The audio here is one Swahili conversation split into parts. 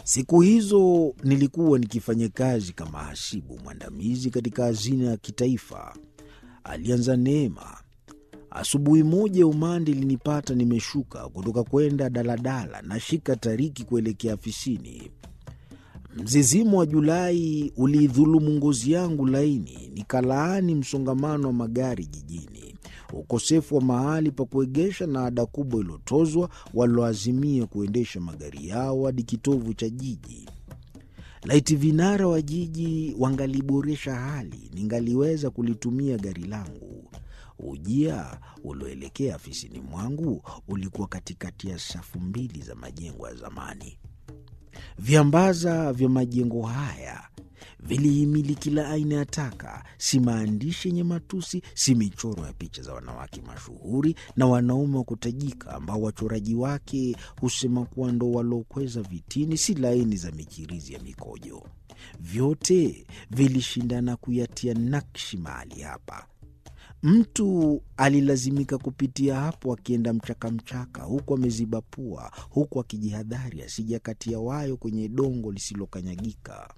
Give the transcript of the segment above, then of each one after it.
Siku hizo nilikuwa nikifanya kazi kama hasibu mwandamizi katika hazina ya kitaifa. Alianza Neema. Asubuhi moja umande ilinipata nimeshuka kutoka kwenda daladala na shika tariki kuelekea afisini. Mzizimo wa Julai uliidhulumu ngozi yangu laini, nikalaani msongamano wa magari jijini, ukosefu wa mahali pa kuegesha na ada kubwa iliyotozwa walioazimia kuendesha magari yao hadi kitovu cha jiji. Laiti vinara wa jiji wangaliboresha hali, ningaliweza kulitumia gari langu. Ujia ulioelekea afisini mwangu ulikuwa katikati ya safu mbili za majengo ya zamani. Viambaza vya majengo haya vilihimili kila aina ya taka, si maandishi yenye matusi, si michoro ya picha za wanawake mashuhuri na wanaume wa kutajika ambao wachoraji wake husema kuwa ndo waliokweza vitini, si laini za michirizi ya mikojo. Vyote vilishindana kuyatia nakshi mahali hapa. Mtu alilazimika kupitia hapo akienda mchakamchaka, huku ameziba pua, huku akijihadhari asija katia wayo kwenye dongo lisilokanyagika.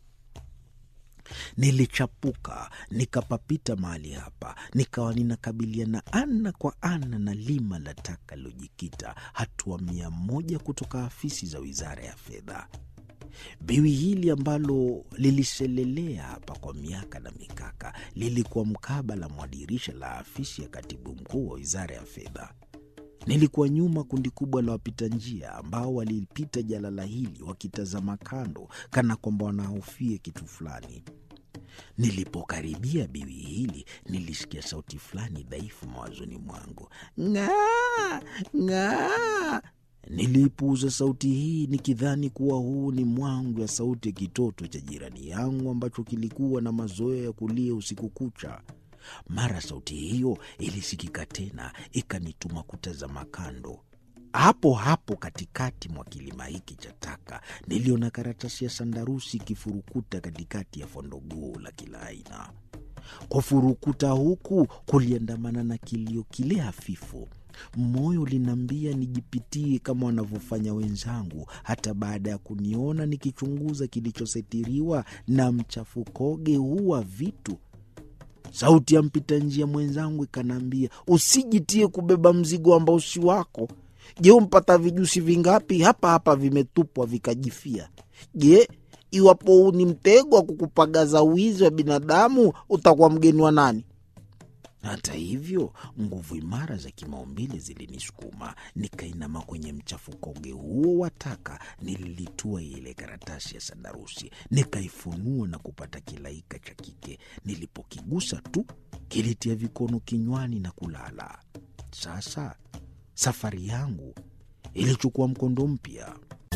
Nilichapuka nikapapita mahali hapa, nikawa ninakabiliana ana kwa ana na lima la taka lilojikita hatua mia moja kutoka afisi za wizara ya fedha. Biwi hili ambalo liliselelea hapa kwa miaka na mikaka lilikuwa mkabala mwa dirisha la afisi ya katibu mkuu wa wizara ya fedha. Nilikuwa nyuma kundi kubwa la wapita njia ambao walipita jalala hili wakitazama kando, kana kwamba wanahofia kitu fulani. Nilipokaribia biwi hili, nilisikia sauti fulani dhaifu mawazoni mwangu, ng'aa ng'aa. Niliipuuza sauti hii nikidhani kuwa huu ni mwangu ya sauti ya kitoto cha jirani yangu ambacho kilikuwa na mazoea ya kulia usiku kucha. Mara sauti hiyo ilisikika tena, ikanituma kutazama kando. Hapo hapo katikati mwa kilima hiki cha taka niliona karatasi ya sandarusi ikifurukuta katikati ya fondogoo la kila aina. Kufurukuta huku kuliandamana na kilio kile hafifu. Moyo uliniambia nijipitie kama wanavyofanya wenzangu, hata baada ya kuniona nikichunguza kilichositiriwa na mchafukoge huu wa vitu. Sauti ya mpita njia mwenzangu ikanaambia, usijitie kubeba mzigo ambao si wako. Je, umpata vijusi vingapi hapa hapa vimetupwa vikajifia? Je, iwapo huu ni mtego wa kukupagaza wizi wa binadamu, utakuwa mgeni wa nani? Hata hivyo nguvu imara za kimaumbile zilinisukuma, nikainama kwenye mchafukoge huo wa taka. Nililitua ile karatasi ya sandarusi, nikaifunua na kupata kilaika cha kike. Nilipokigusa tu kilitia vikono kinywani na kulala. Sasa safari yangu ilichukua mkondo mpya.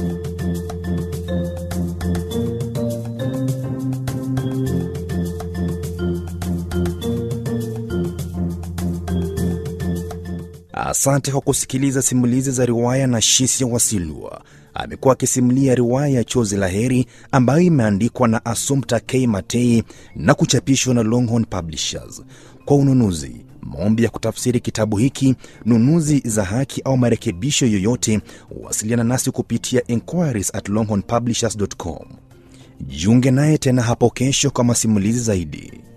Asante kwa kusikiliza simulizi za riwaya na Shisia Wasilwa. Amekuwa akisimulia riwaya ya Chozi la Heri ambayo imeandikwa na Assumpta K Matei na kuchapishwa na Longhorn Publishers. Kwa ununuzi, maombi ya kutafsiri kitabu hiki, nunuzi za haki au marekebisho yoyote, wasiliana nasi kupitia inquiries at longhornpublishers.com. Jiunge naye tena hapo kesho kwa masimulizi zaidi.